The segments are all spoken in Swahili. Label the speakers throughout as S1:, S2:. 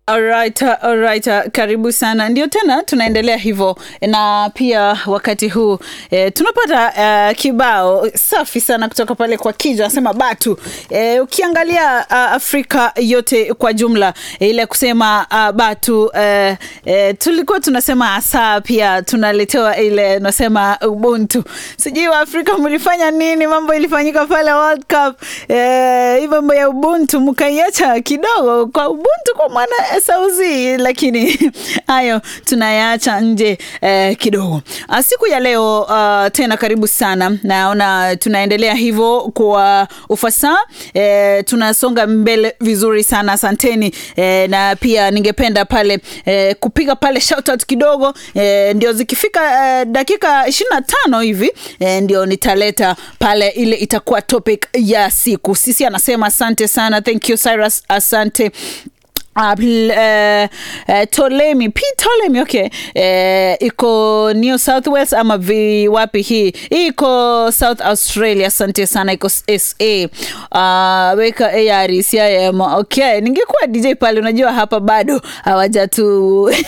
S1: Alright, alright, karibu sana. Ndio tena tunaendelea hivyo, na pia wakati huu e, tunapata e, kibao safi sana kutoka pale kwa Kija anasema Batu. E, ukiangalia a, Afrika yote kwa jumla e, ile kusema a, Batu e, e, tulikuwa tunasema asa, pia tunaletewa ile nasema Ubuntu. Sijui wa Afrika mlifanya nini, mambo ilifanyika pale World Cup e, hii mambo ya Ubuntu mkaiacha kidogo kwa Ubuntu kwa mwana sauzi lakini hayo tunayaacha nje eh, kidogo. Uh, siku ya leo uh, tena karibu sana, naona tunaendelea hivyo kwa ufasaha eh, tunasonga mbele vizuri sana, asanteni eh, na pia ningependa pale eh, kupiga pale shout out kidogo eh, ndio zikifika eh, dakika ishirini na tano hivi eh, ndio nitaleta pale ile itakuwa topic ya siku. Sisi anasema asante sana, thank you Cyrus, asante Uh, uh, uh, Tolemi P Tolemi okay. Uh, iko New South Wales ama vi wapi hii hii iko South Australia. Asante sana, iko SA uh, weka ARC IM okay. Ningekuwa DJ pale, unajua hapa bado hawajatu uh,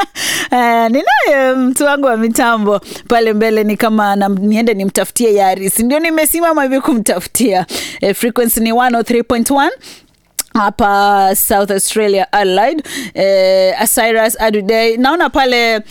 S1: ninaye mtu wangu wa mitambo pale mbele, ni kama na, niende nimtafutie Yaris, ndio nimesimama hivi kumtafutia. Uh, frequency ni 103.1 hapa South Australia Adelaide. Eh, Cyrus Aduday naona pale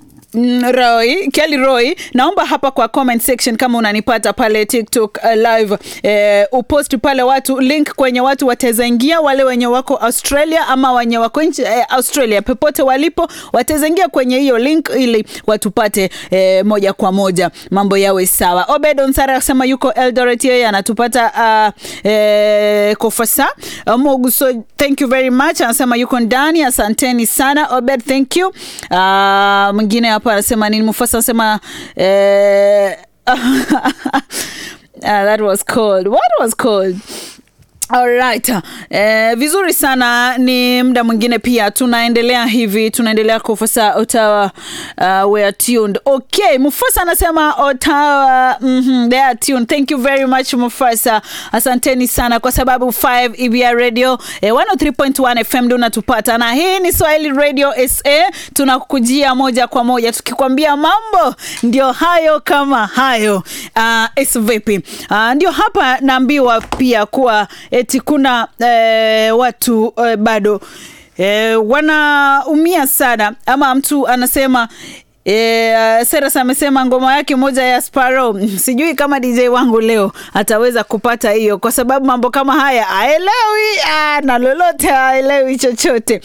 S1: Roy, Kelly Roy, naomba hapa kwa comment section kama unanipata pale TikTok uh, live eh, upost pale watu link kwenye watu wataweza ingia, wale wenye wako Australia ama wenye wako nchi eh, Australia popote walipo wataweza ingia kwenye hiyo link ili watupate eh, moja kwa moja, mambo yawe sawa. Obed Onsara asema yuko Eldoret, yeye anatupata uh, eh, kofasa Moguso, thank you very much, anasema yuko ndani, asanteni sana Obed, thank you. Uh, mwingine hapa anasema nini? Mufasa anasema eh, uh, that was cold. What was cold? Alright. Eh, vizuri sana ni muda mwingine pia tunaendelea hivi tunaendelea kufasa Ottawa uh, we are tuned. Okay, Mufasa anasema Ottawa mm -hmm, they are tuned. Thank you very much Mufasa. Asanteni sana kwa sababu 5 EBR Radio eh, 103.1 FM ndio unatupata na hii ni Swahili Radio SA tunakukujia moja kwa moja tukikwambia mambo ndio hayo kama hayo. Uh, es vipi? Uh, ndio hapa naambiwa pia kuwa eti kuna eh, watu eh, bado eh, wanaumia sana ama mtu anasema E, Seras amesema ngoma yake moja ya Sparrow, sijui kama DJ wangu leo ataweza kupata hiyo, kwa sababu mambo kama haya aelewi na lolote aelewi chochote.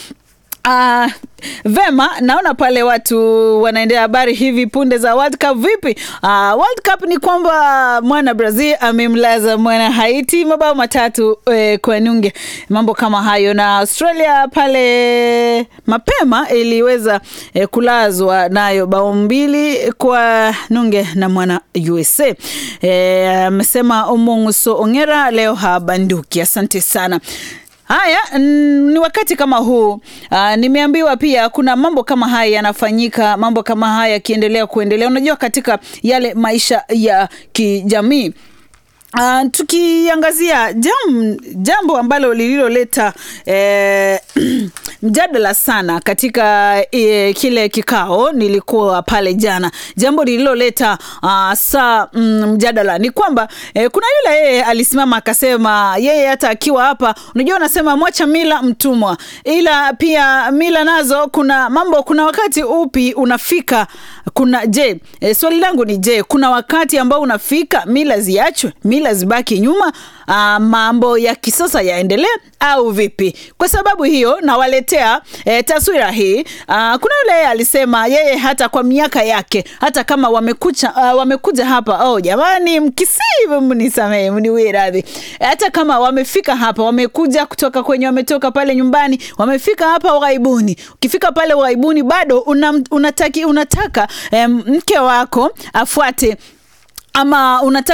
S1: Uh, vema, naona pale watu wanaendea habari hivi punde za World Cup. Vipi? Uh, World Cup ni kwamba mwana Brazil amemlaza mwana Haiti mabao matatu eh, kwa nunge, mambo kama hayo, na Australia pale mapema iliweza eh, kulazwa nayo bao mbili kwa nunge na mwana USA. Amesema eh, Omonguso Ongera leo habanduki. Asante sana. Haya, ni wakati kama huu uh, nimeambiwa pia kuna mambo kama haya yanafanyika, mambo kama haya yakiendelea kuendelea, unajua katika yale maisha ya kijamii Uh, tukiangazia jam, jambo ambalo lililoleta eh, mjadala sana katika eh, kile kikao nilikuwa pale jana, jambo lililoleta uh, saa mm, mjadala ni kwamba eh, kuna yule yeye alisimama akasema yeye hata akiwa hapa, unajua unasema mwacha mila mtumwa, ila pia mila nazo kuna mambo, kuna wakati upi unafika kuna je, eh, swali langu ni je, kuna wakati ambao unafika mila ziachwe, mila zibaki nyuma, uh, mambo ya kisasa yaendelee au vipi? Kwa sababu hiyo nawaletea eh, taswira hii. Uh, kuna yule alisema yeye hata kwa miaka yake hata kama wamekucha, uh, wamekuja hapa oh, jamani, mkisii mnisamehe, mniwie radhi, hata kama wamefika hapa, wamekuja kutoka kwenye, wametoka pale nyumbani, wamefika hapa ughaibuni. Ukifika pale ughaibuni bado una, unataki, unataka eh, mke wako afuate ama unataka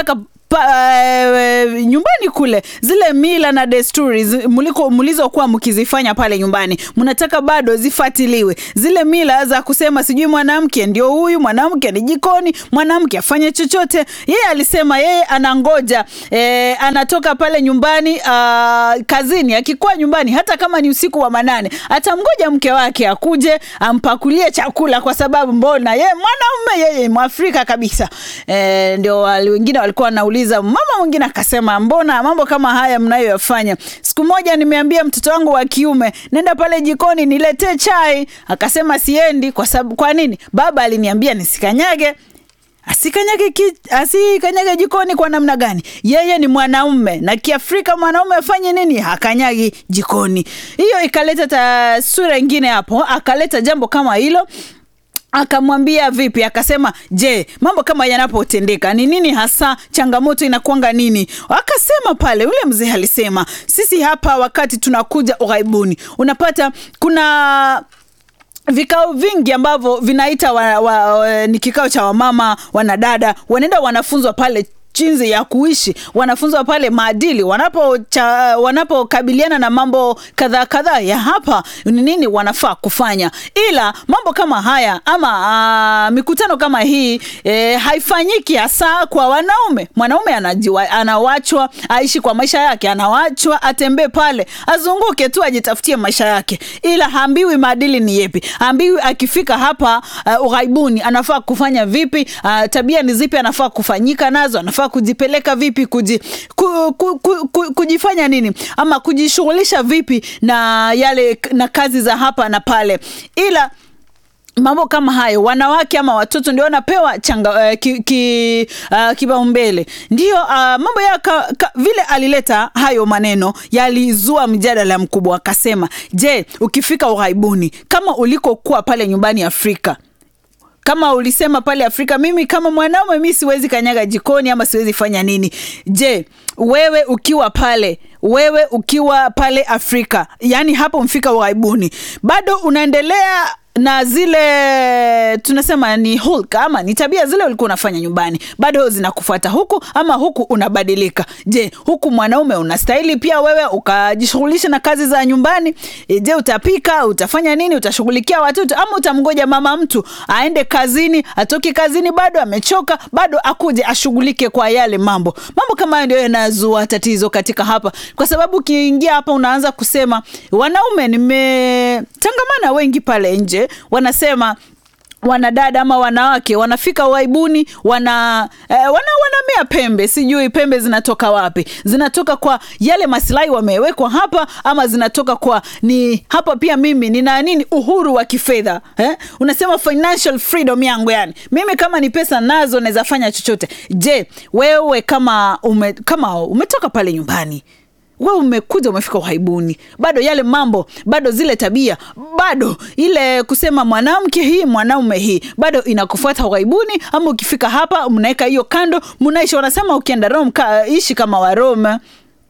S1: pa, e, nyumbani kule zile mila na desturi zi- muliko mlizokuwa mkizifanya pale nyumbani mnataka bado zifuatiliwe zile mila za kusema sijui mwanamke ndio huyu mwanamke ni jikoni mwanamke afanye chochote yeye alisema yeye anangoja e, anatoka pale nyumbani a, kazini akikuwa nyumbani hata kama ni usiku wa manane atamgoja mke wake akuje ampakulie chakula kwa sababu mbona yeye mwanaume yeye mwafrika kabisa e, ndio wali- wengine walikuwa wanauliza mama mwingine akasema mbona mambo kama haya mnayoyafanya siku moja nimeambia mtoto wangu wa kiume nenda pale jikoni niletee chai akasema siendi kwa sababu kwa nini baba aliniambia nisikanyage asikanyage ki, asikanyage jikoni kwa namna gani yeye ni mwanaume na kiafrika mwanaume afanye nini hakanyagi jikoni hiyo ikaleta taswira ingine hapo akaleta jambo kama hilo akamwambia vipi akasema je mambo kama yanapotendeka ni nini hasa changamoto inakwanga nini akasema pale ule mzee alisema sisi hapa wakati tunakuja ughaibuni unapata kuna vikao vingi ambavyo vinaita wa, wa, wa, ni kikao cha wamama wanadada wanaenda wanafunzwa pale jinsi ya kuishi wanafunzwa pale maadili wanapo cha, wanapokabiliana na mambo kadhaa kadhaa ya hapa ni nini wanafaa kufanya ila mambo kama haya ama aa, mikutano kama hii e, haifanyiki hasa kwa wanaume mwanaume anajiwa, anawachwa aishi kwa maisha yake anawachwa atembee pale azunguke tu ajitafutie maisha yake ila haambiwi maadili ni yepi haambiwi akifika hapa uh, ughaibuni anafaa kufanya vipi uh, tabia ni zipi anafaa kufanyika nazo anafaa kujipeleka vipi kuji, ku, ku, ku, ku, kujifanya nini ama kujishughulisha vipi na yale na kazi za hapa na pale ila mambo kama hayo wanawake ama watoto ndio wanapewa changa uh, ki, ki, uh, kipaumbele ndio uh, mambo ya ka, ka, vile alileta hayo maneno yalizua mjadala mkubwa akasema je ukifika ughaibuni kama ulikokuwa pale nyumbani afrika kama ulisema pale afrika mimi kama mwanaume mi siwezi kanyaga jikoni ama siwezi fanya nini je wewe ukiwa pale wewe ukiwa pale afrika yaani hapo mfika ughaibuni bado unaendelea na zile tunasema ni hulka ama ni tabia zile ulikuwa unafanya nyumbani bado zinakufuata huku ama huku unabadilika je huku mwanaume unastahili pia wewe ukajishughulisha na kazi za nyumbani e, je utapika utafanya nini utashughulikia watoto ama utamgoja mama mtu aende kazini atoke kazini bado amechoka bado akuje ashughulike kwa yale mambo mambo kama hayo ndio yanazua tatizo katika hapa kwa sababu ukiingia hapa unaanza kusema wanaume nimetangamana wengi pale nje wanasema wanadada ama wanawake wanafika uaibuni wana eh, wana wanamea pembe sijui pembe zinatoka wapi zinatoka kwa yale masilahi wamewekwa hapa ama zinatoka kwa ni hapa pia mimi nina nini uhuru wa kifedha eh? unasema financial freedom yangu yani mimi kama ni pesa nazo naweza fanya chochote je wewe kama ume, kama umetoka pale nyumbani we umekuja umefika uhaibuni bado yale mambo bado zile tabia bado ile kusema mwanamke hii mwanaume hii bado inakufuata uhaibuni ama ukifika hapa mnaweka hiyo kando mnaishi wanasema ukienda rome ka, ishi kama waroma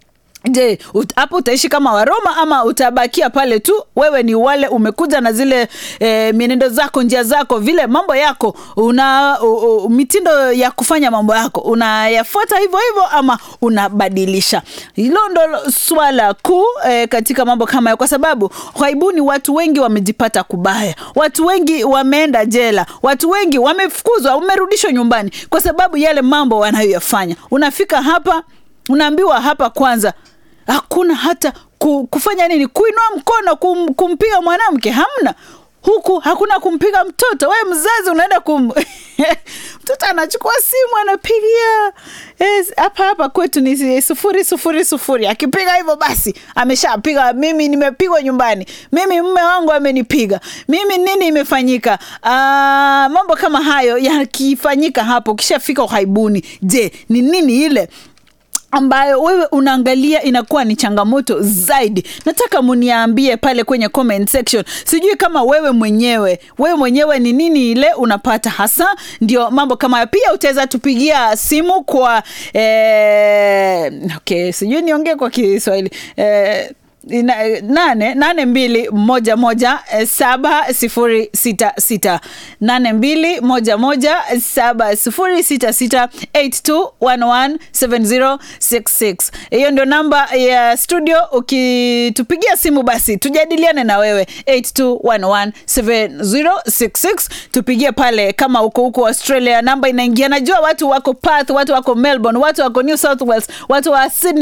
S1: je ut, hapo utaishi kama waroma ama utabakia pale tu wewe ni wale umekuja na zile e, mienendo zako njia zako vile mambo yako una u, u, mitindo ya kufanya mambo yako unayafuata hivyo hivyo ama unabadilisha hilo ndo swala kuu e, katika mambo kama hayo kwa sababu ghaibuni watu wengi wamejipata kubaya watu wengi wameenda jela watu wengi wamefukuzwa wamerudishwa nyumbani kwa sababu yale mambo wanayoyafanya unafika hapa unaambiwa hapa kwanza hakuna hata ku, kufanya nini kuinua mkono kum, kumpiga mwanamke hamna huku hakuna kumpiga mtoto we mzazi unaenda kum mtoto anachukua simu anapigia yes, hapa hapa kwetu ni sufuri sufuri sufuri akipiga hivyo basi ameshapiga mimi nimepigwa nyumbani mimi mme wangu amenipiga mimi nini imefanyika Aa, mambo kama hayo yakifanyika hapo ukishafika uhaibuni je ni nini ile ambayo wewe unaangalia inakuwa ni changamoto zaidi nataka muniambie pale kwenye comment section sijui kama wewe mwenyewe wewe mwenyewe ni nini ile unapata hasa ndio mambo kama hayo pia utaweza tupigia simu kwa eh, okay sijui niongee kwa kiswahili eh, ina- eh, nane nane mbili moja moja eh, saba sifuri sita sita nane mbili moja moja saba sifuri sita sita eight two one one seven zero six six hiyo ndio namba ya studio ukitupigia simu basi tujadiliane na wewe 82117066 tupigie pale kama uko huko australia namba inaingia najua watu wako Perth watu wako melbourne watu wako new south wales watu wa sydney